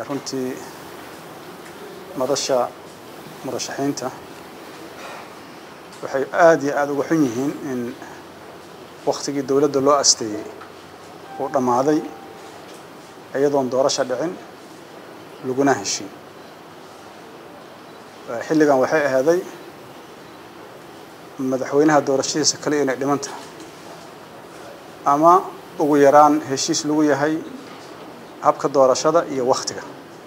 runtii madasha murashaxiinta waxay aada iyo aada uga xun yihiin in waktigii dowladda loo asteeyey uu dhammaaday iyadoon doorasho dhicin laguna heshin xilligan waxay ahaaday madaxweynaha doorashadiisa kale inay dhiman tahay ama ugu yaraan heshiis lagu yahay habka doorashada iyo waktiga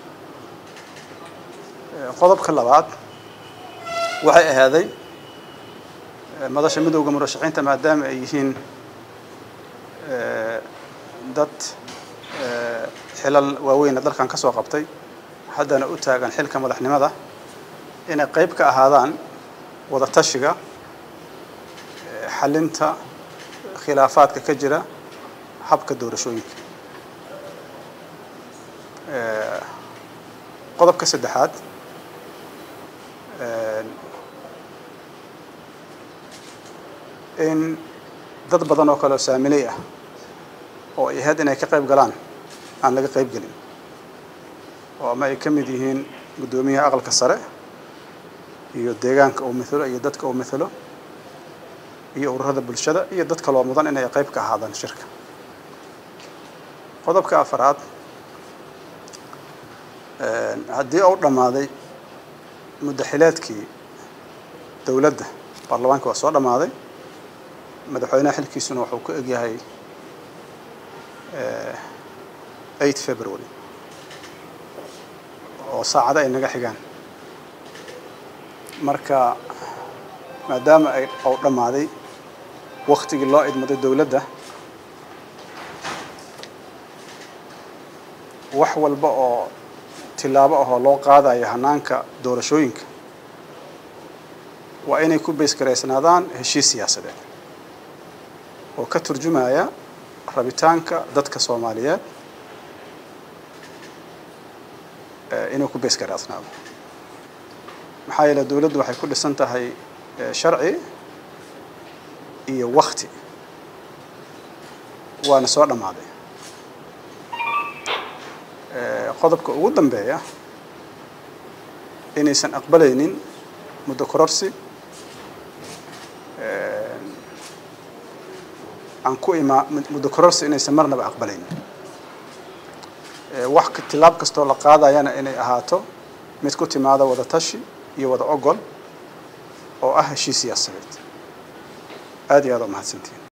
qodobka labaad waxay ahaaday madasha midowda murashaxiinta maadaama ay yihiin dad xilal waaweyna dalkan ka soo qabtay haddana u taagan xilka madaxnimada inay qayb ka ahaadaan wada tashiga xalinta khilaafaadka ka jira habka doorashooyinka qodobka saddexaad in dad badan oo kale oo saamiley ah oo ay ahayd inay ka qayb galaan aan laga qayb gelin oo ama ay ka mid yihiin guddoomiyaha aqalka sare iyo deegaanka uu mithelo iyo dadka uu mithelo iyo ururada bulshada iyo dad kaloo mudan inay qayb ka ahaadaan shirka qodobka afaraad haddii uu dhammaaday muddaxileedkii dowladda baarlamaanka waa soo dhammaaday madaxweynaha xilkiisuna wuxuu ku egyahay eight february oo saacado ay naga xigaan marka maadaama ay uu dhammaaday waktigii loo idmaday dowladda wax walba oo tilaabo ahoo loo qaadayo hanaanka doorashooyinka waa inay ku baysgaraysnaadaan heshiis siyaasadeed oo ka turjumaya rabitaanka dadka soomaaliyeed inuu ku baysgaraysnaado maxaa yeele dowladdu waxay ku dhisan tahay sharci iyo wakti waana soo dhammaaday qodobka ugu dambeeya inaysan aqbalaynin muddo kororsi aan ku imaa muddo kororsi inaysan marnaba aqbalaynin wax tilaab kastoo la qaadayana inay ahaato mid ku timaada wada tashi iyo wada ogol oo ah heshiis siyaasadeed aada iyo aada u mahadsantiin